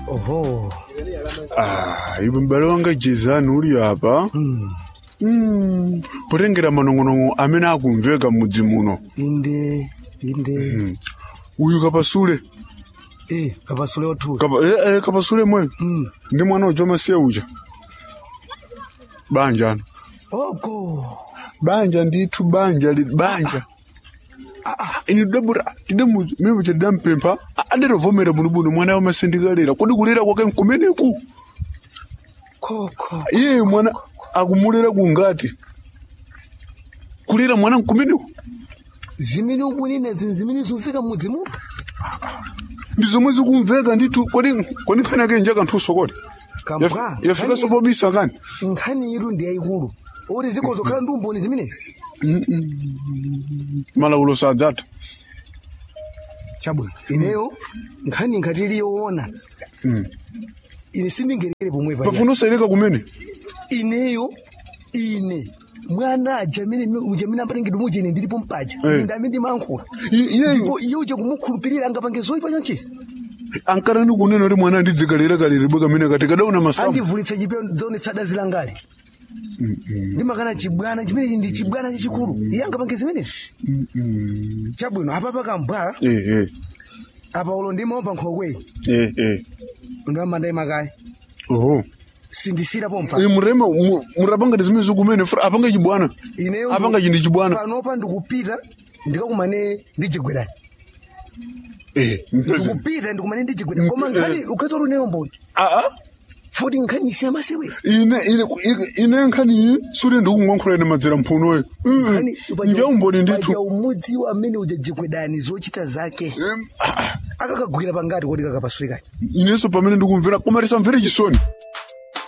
oho Ah, iwe m'bale wanga jezani uli apa Mm, potengera manong'onong'o amene akumveka m'mudzi muno inde inde uyu kapasule eh kapasule othula Kapa, eh, eh, kapasule mwe ndi mwana uja masiya uja banja ano oko banja ndithu banja li- banja ini dabura tidemu mimi chadidampempha anderovomera bunobuno mwana wamasindikalera kodi kulera kwake nkumeneku koko iye mwana akumulera kungati kulera mwana nkumeneku zimene ukunena zini zimene zimveka m'mudzi muno ndi zomwe zikumveka ndithu kodi kodi nkhani yake njaka nthuso kodi Kabwa, yafikanso nkhani- pobisa kani nkhani iru ndi yayikulu oti zikozokhala ndi umboni zimenezi malaulo sadzatha chabwino ineyo nkhani ngati iliyoona ine sindingerekere pomwe pa pafuna usaileka kumene ineyo ine mwana aja amene amene amapatengedwa muje ine ndilipo mpaja Eh. ine ndi amene ndimayankhula I- iyeyo ndipo iye uja kumukhulupirira angapange zoyipa chonchisi ankarani kunena kuti mwana andidzikalera kalere bwe kamene kati kadauna masamu andivulitsa chipewa zonetsa dazi langali ndimakana chibwana chimenechi ndi chibwana chachikulu iye angapange zimenezi chabwino apapa kambwa eh eh apa ulo ndimaomba nkhokweyi eh eh ndamanda imakaya oho sindisira pompa Eh, murema mu- murapanga ndi zimene zikumene fura apanga chibwana ineyo apanga chindi chibwana panopa ndikupita ndikakumane ndijigwedani eh mpeze ndikupita ndikumane ndijigwedani koma nkhani ukhetsa uneyo mboni ah ah futi nkhani isiya masewe ine ine ine- ine nkhani iyi suli ndikukunkhankhula ine madzera mphunoyo njaumboni ndithu umudzi amene ujajigwedani zochita zake Em, ah, ah. akakagwira pangati kodi kakapasulikani inenso pamene ndikumvera koma tisamvere chisoni